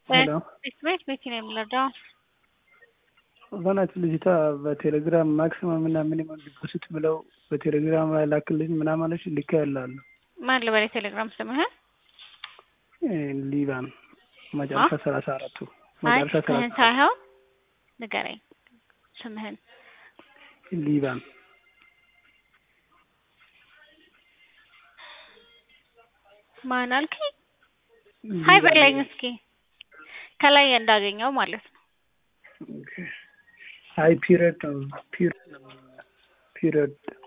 ሄሎ ቤት ቤት ነው የምንረዳው። በናት ልጅቷ በቴሌግራም ማክሲመም እና ሚኒመም ዲፖዚት ብለው በቴሌግራም ላይ ላክልኝ ምናምን አለች። ልካ ያላሉ ማን ልበል? የቴሌግራም ስምህን ሊባን መጨረሻ ሰላሳ አራቱ አይ መጨረሻ ስምህን ሰላሳ ሳይሆን ንገረኝ ስምህን። ሊባን ማን አልከኝ? ሀይ በለኝ እስኪ ከላይ እንዳገኘው ማለት ነው። አይ ፒሪየድ ነው ፒሪየድ